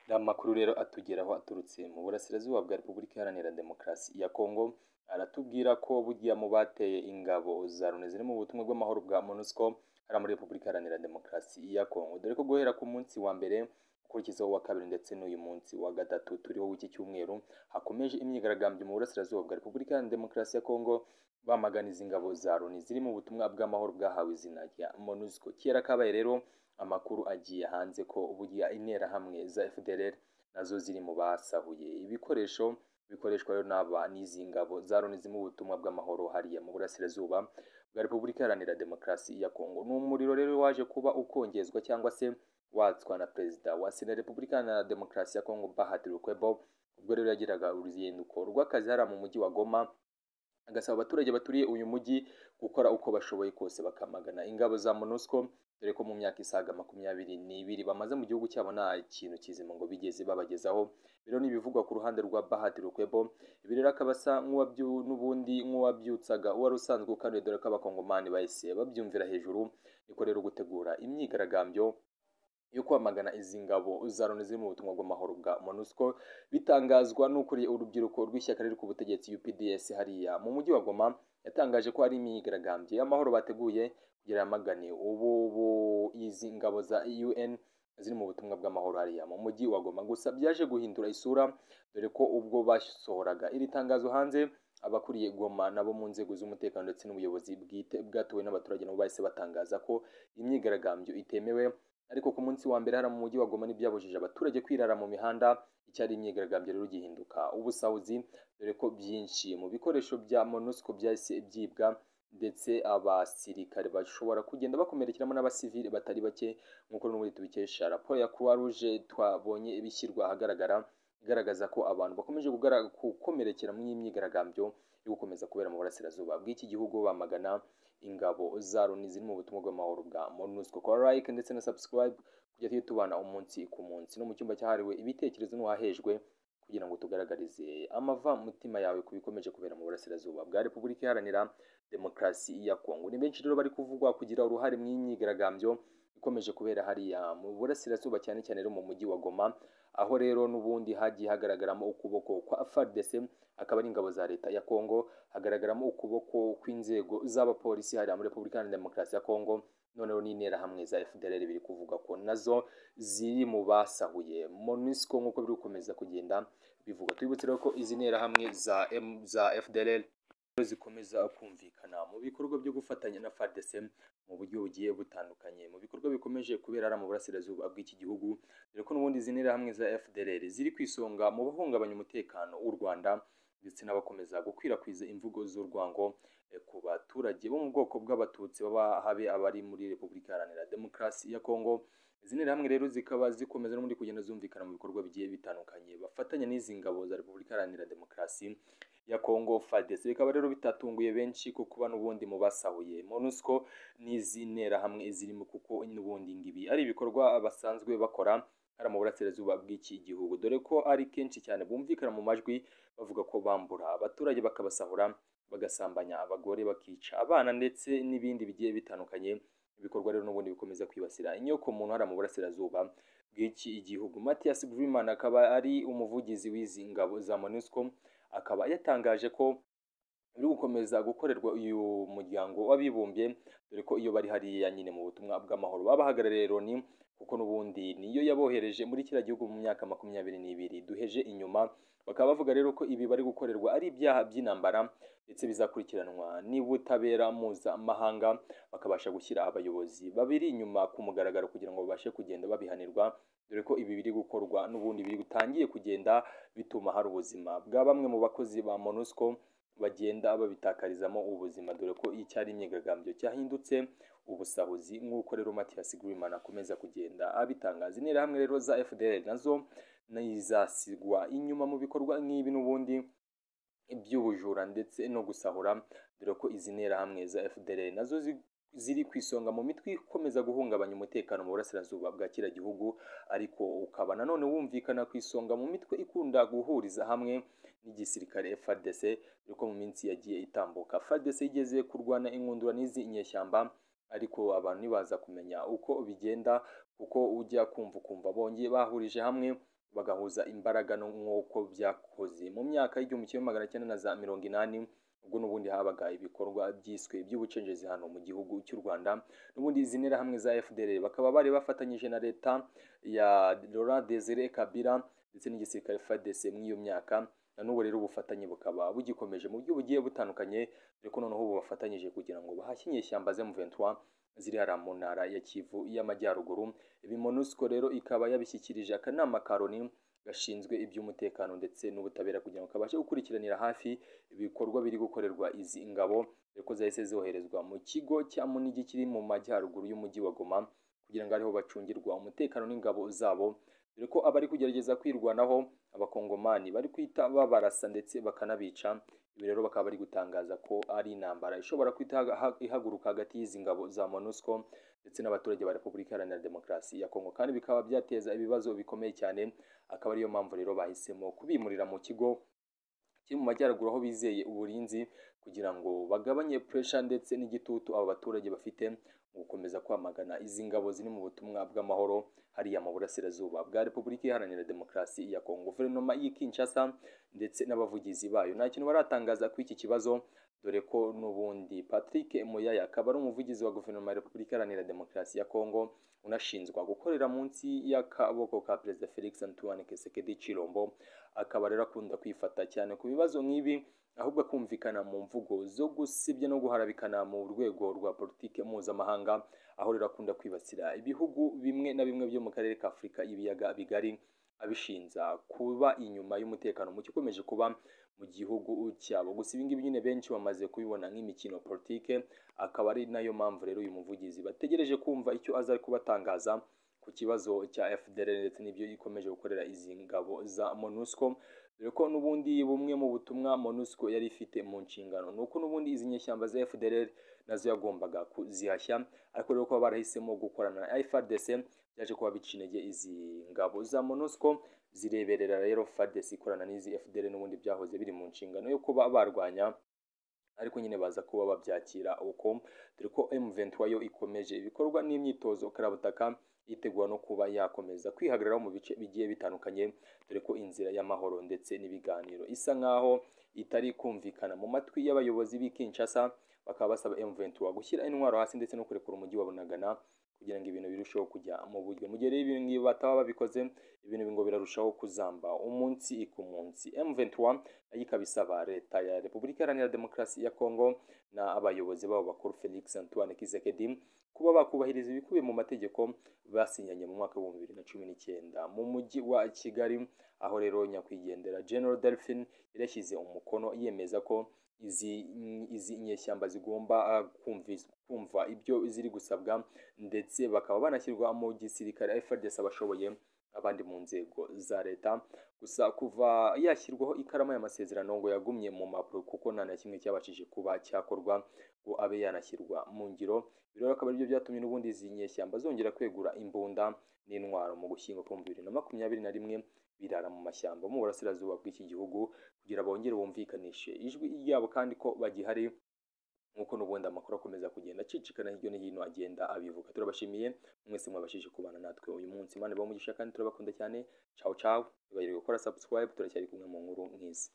Aya makuru rero atugeraho aturutse mu burasirazuba bwa Repubulika Iharanira Demokarasi ya Kongo, aratubwira ko bugiya mu bateye ingabo za Loni ziri mu butumwa bw'amahoro bwa MONUSCO hariya muri Repubulika Iharanira Demokarasi ya Kongo, dore ko guhera ku munsi wa mbere ukurikizaho uwa kabiri ndetse n'uyu munsi wa gatatu turiho w'iki cyumweru, hakomeje imyigaragambyo mu burasirazuba bwa Repubulika Iharanira Demokarasi ya Kongo, bamaganiza ingabo za Loni ziri mu butumwa bw'amahoro bwahawe izina rya MONUSCO. Kera kabaye rero amakuru agiye hanze ko burya interahamwe za FDLR nazo ziri mu basahuye ibikoresho bikoreshwa rero n'aba n'izi ngabo za Loni ziri mu butumwa bw'amahoro hariya mu burasirazuba bwa Repubulika Iharanira Demokarasi ya Kongo. Ni umuriro rero waje kuba ukongezwa cyangwa se watswa na Perezida wa Sena Repubulika Iharanira Demokarasi ya Kongo Bahati Lukwebo, ubwo rero yagiraga uruzinduko rw'akazi hariya mu mujyi wa Goma agasaba abaturage baturiye uyu mujyi gukora uko bashoboye kose bakamagana ingabo za MONUSCO dore ko mu myaka isaga makumyabiri n'ibiri bamaze mu gihugu cyabo nta kintu kizima ngo bigeze babagezaho bino ni ibivugwa ku ruhande rwa Bahati Lukwebo ibi rero akaba asa n'ubundi nk'uwabyutsaga uwari usanzwe ukanuye dore ko abakongomani bahise babyumvira hejuru niko rero gutegura imyigaragambyo yo kwamagana izi ngabo za Loni ziri mu butumwa bw'amahoro bwa MONUSCO bitangazwa n'ukuriye urubyiruko rw'ishyaka riri ku butegetsi UPDS hariya mu mujyi wa Goma yatangaje ko hari imyigaragambyo y'amahoro bateguye kugira yamagane ubu izi ngabo za UN ziri mu butumwa bw'amahoro hariya mu mujyi wa Goma gusa byaje guhindura isura dore ko ubwo basohoraga iri tangazo hanze abakuriye Goma nabo mu nzego z'umutekano ndetse n'ubuyobozi bwite bwatowe n'abaturage nabo bahise batangaza ko imyigaragambyo itemewe ariko ku munsi wa mbere hariya mu mujyi wa Goma ntibyabujije abaturage kwirara mu mihanda icyari imyigaragambyo rero gihinduka ubusahuzi dore ko byinshi mu bikoresho bya MONUSCO byahise byibwa ndetse abasirikare bashobora kugenda bakomerekeramo n'abasivili batari bake nk'uko n'ubundi tubikesha raporo ya Croix Rouge twabonye ibishyirwa ahagaragara igaragaza ko abantu bakomeje gukomerekera mu imyigaragambyo yo gukomeza kubera mu burasirazuba bw'iki gihugu bamagana ingabo za Loni ziri mu butumwa bw'amahoro bwa MONUSCO kora like ndetse na subscribe kujya tujye tubana umunsi ku munsi no mu cyumba cyahariwe ibitekerezo n'uwahejwe kugira ngo tugaragarize amava mutima yawe ku bikomeje kubera mu burasirazuba bwa Repubulika Iharanira Demokarasi ya Kongo ni benshi rero bari kuvugwa kugira uruhare mu imyigaragambyo ikomeje kubera hariya mu burasirazuba cyane cyane rero mu mujyi wa Goma aho rero n'ubundi hagiye hagaragaramo ukuboko kwa FARDC akaba ari ingabo za leta ya Kongo hagaragaramo ukuboko kw'inzego z'abapolisi hariya muri Repubulika Iharanira Demokarasi ya Kongo noneho n'interahamwe za FDLR biri kuvuga ko nazo ziri mu basahuye MONUSCO nk'uko biri gukomeza kugenda bivuga twibutse rero ko izi nterahamwe za, M, za FDLR zikomeza kumvikana mu bikorwa byo gufatanya na FARDC mu buryo bugiye butandukanye mu bikorwa bikomeje kubera mu burasirazuba bw'iki gihugu dore ko n'ubundi izi nterahamwe za FDLR ziri ku isonga mu bahungabanya umutekano w'u Rwanda ndetse n'abakomeza gukwirakwiza imvugo z'urwango ku baturage bo mu bwoko bw'abatutsi baba habe abari muri Repubulika Iharanira Demokarasi ya Kongo izi nterahamwe rero zikaba zikomeza n'ubundi kugenda zumvikana mu bikorwa bigiye bitandukanye bafatanya n'izi ngabo za Repubulika Iharanira Demokarasi ya Kongo FARDC bikaba rero bitatunguye benshi ko kuba n'ubundi mu basahuye MONUSCO n'izi nterahamwe zirimo kuko n'ubundi ngibi ari ibikorwa basanzwe bakora hari mu burasirazuba bw'iki gihugu dore ko ari kenshi cyane bumvikana mu majwi bavuga ko bambura abaturage bakabasahura bagasambanya abagore bakica abana ndetse n'ibindi bigiye bitandukanye ibikorwa rero n'ubundi bikomeza kwibasira inyoko muntu hariya mu burasirazuba bw'iki gihugu Mathias Brimana akaba ari umuvugizi w'izi ngabo za MONUSCO akaba yatangaje ko biri gukomeza gukorerwa uyu muryango w'abibumbye dore ko iyo bari hariya nyine mu butumwa bw'amahoro babahagarariye Loni kuko n'ubundi niyo yabohereje muri kiriya gihugu mu myaka makumyabiri n'ibiri duheje inyuma bakaba bavuga rero ko ibi bari gukorerwa ari ibyaha by'intambara ndetse bizakurikiranwa n'ubutabera mpuzamahanga bakabasha gushyira abayobozi babiri inyuma ku mugaragaro kugira ngo babashe kugenda babihanirwa dore ko ibi biri gukorwa n'ubundi biri gutangiye kugenda bituma hari ubuzima bwa bamwe mu bakozi ba MONUSCO bagenda babitakarizamo ubuzima dore ko icyari imyigaragambyo cyahindutse ubusahuzi nk'uko rero Mathias Grimman akomeza kugenda abitangaza interahamwe rero za FDL nazo n'izasigwa inyuma mu bikorwa nk'ibi n'ubundi iby'ubujura ndetse no gusahura dore ko izi nterahamwe za FDL nazo ziri ku isonga mu mitwe ikomeza guhungabanya umutekano mu burasirazuba bwa kira gihugu ariko ukaba nanone wumvikana ku isonga mu mitwe ikunda guhuriza hamwe n'igisirikare FARDC dore ko mu minsi yagiye itambuka FARDC igeze kurwana inkundura n'izi inyeshyamba ariko abantu ntibaza kumenya uko bigenda kuko ujya kumva ukumva bongeye bahurije hamwe bagahuza imbaraga nk'uko byakoze mu myaka y'igihumbi kimwe magana cyenda na za mirongo inani ubwo n'ubundi habaga ibikorwa byiswe by'ubucengezi hano mu gihugu cy'u rwanda n'ubundi izi nterahamwe za fdr bakaba bari bafatanyije na leta ya laurent desire kabila ndetse n'igisirikare fadc muri iyo myaka na n'ubu rero ubufatanye bukaba bugikomeje mu buryo bugiye butandukanye dore ko noneho ubu bafatanyije kugira ngo bahashye inyeshyamba z'emuventura ziri hariya mu ntara ya kivu y'amajyaruguru ibi monusco rero ikaba yabishyikirije akanama ka loni gashinzwe iby'umutekano ndetse n'ubutabera kugira ngo kabashe gukurikiranira hafi ibikorwa biri gukorerwa izi ngabo ko zahise zoherezwa mu kigo cya munigi kiri mu majyaruguru y'umujyi wa goma kugira ngo ariho bacungirwa umutekano n'ingabo zabo dore ko abari kugerageza kwirwanaho abakongomani bari kwita babarasa ndetse bakanabica ibi rero bakaba bari gutangaza ko ari intambara ishobora kwita ihaguruka hagati y'izi ngabo za monusco ndetse n'abaturage ba repubulika iharanira demokarasi ya kongo kandi bikaba byateza ibibazo bikomeye cyane akaba ariyo mpamvu rero bahisemo kubimurira mu kigo kiri mu majyaruguru aho bizeye uburinzi kugira ngo bagabanye puresha ndetse n'igitutu abo baturage bafite mu gukomeza kwamagana izi ngabo ziri mu butumwa bw'amahoro hariya mu burasirazuba bwa repubulika iharanira demokarasi ya kongo guverinoma y'i kinshasa ndetse n'abavugizi bayo nta kintu baratangaza kuri iki kibazo dore ko n'ubundi patrick moyaya akaba ari umuvugizi wa guverinoma ya repubulika iharanira demokarasi ya kongo unashinjwa gukorera munsi y'akaboko ka perezida felix antoine kesekedi chilombo akaba rero akunda kwifata cyane ku bibazo nk'ibi ahubwo akumvikana mu mvugo zo gusibya no guharabikana mu rwego rwa politiki mpuzamahanga aho rero akunda kwibasira ibihugu bimwe na bimwe byo mu karere ka afurika ibiyaga bigari abishinza kuba inyuma y'umutekano muke ukomeje kuba mu gihugu cyabo gusa ibingibi nyine benshi bamaze kubibona nk'imikino politike akaba ari nayo mpamvu rero uyu muvugizi bategereje kumva icyo aza kubatangaza ku kibazo cya FDL ndetse n'ibyo ikomeje gukorera izi ngabo za MONUSCO dore ko n'ubundi bumwe mu butumwa MONUSCO yari ifite mu nshingano ni uko n'ubundi izi nyeshyamba za FDL nazo yagombaga kuzihashya ariko rero kuba barahisemo gukorana na FARDC byaje kuba bica intege izi ngabo za MONUSCO zireberera rero FARDC ikorana n'izi FDL n'ubundi byahoze biri mu nshingano yo kuba barwanya ariko nyine baza kuba babyakira uko dore ko M23 yo ikomeje ibikorwa n'imyitozo karabutaka yitegura no kuba yakomeza kwihagararaho mu bice bigiye bitandukanye dore ko inzira y'amahoro ndetse n'ibiganiro isa nk'aho itari kumvikana mu matwi y'abayobozi b'i Kinshasa bakaba basaba M23 gushyira intwaro hasi ndetse no kurekura umujyi wa Bunagana kugira ngo ibintu birusheho kujya mu buryo mu gihe rero ibintu ngibi bataba babikoze ibintu ngo birarushaho kuzamba umunsi ku munsi M23 nayo ikaba isaba leta ya Repubulika Iharanira Demokarasi ya Kongo na abayobozi babo bakuru Felix Antoine Tshisekedi kuba bakubahiriza ibikubiye mu mategeko basinyanye mu mwaka w'ibihumbi bibiri na cumi n'icyenda mu mujyi wa Kigali aho rero nyakwigendera General Delphin yarashyize umukono yemeza ko izi izi nyeshyamba zigomba kumva ibyo ziri gusabwa ndetse bakaba banashyirwa mu gisirikare FARDC abashoboye abandi mu nzego za leta gusa kuva yashyirwaho ikaramu y'amasezerano ngo yagumye mu mpapuro kuko nta na kimwe cyabashije kuba cyakorwa ngo abe yanashyirwa mu ngiro rero akaba aribyo byatumye n'ubundi izi nyeshyamba zongera kwegura imbunda n'intwaro mu gushyingo kwa bibiri na makumyabiri na rimwe birara mu mashyamba mu burasirazuba bw'iki gihugu kugira bongere bumvikanishe ijwi ryabo kandi ko bagihari nk'uko n'ubundi amakuru akomeza kugenda acicikana hirya no hino agenda abivuga turabashimiye mwese mwabashije kubana natwe uyu munsi imana ibaha umugisha kandi turabakunda cyane cawu cawu ntibagire gukora subscribe turacyari kumwe mu nkuru nk'izi